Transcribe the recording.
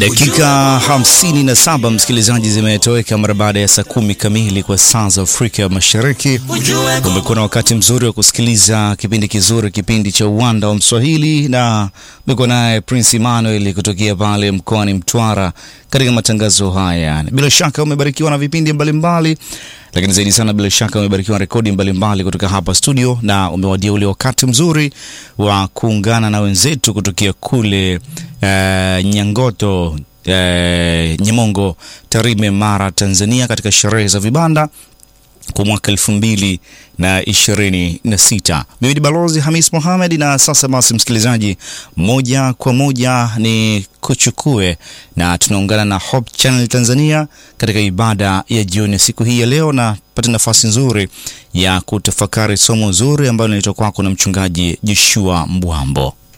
Dakika hamsini na saba msikilizaji, zimetoweka mara baada ya saa kumi kamili kwa saa za Afrika Mashariki. Umekuwa na wakati mzuri wa kusikiliza kipindi kizuri, kipindi cha Uwanda wa Mswahili, na umekuwa naye Prince Emmanuel kutokea pale mkoani Mtwara katika matangazo haya. Bila shaka umebarikiwa na vipindi mbalimbali lakini zaidi sana bila shaka umebarikiwa rekodi mbalimbali kutoka hapa studio, na umewadia ule wakati mzuri wa kuungana na wenzetu kutokea kule uh, Nyangoto uh, Nyamongo, Tarime, Mara, Tanzania, katika sherehe za vibanda kwa mwaka elfu mbili na ishirini na sita. Mimi ni Balozi Hamis Mohamed, na sasa basi, msikilizaji, moja kwa moja ni kuchukue na tunaungana na Hope Channel Tanzania katika ibada ya jioni siku hii ya leo, na pata nafasi nzuri ya kutafakari somo zuri ambalo linaitwa kwako na mchungaji Joshua Mbwambo.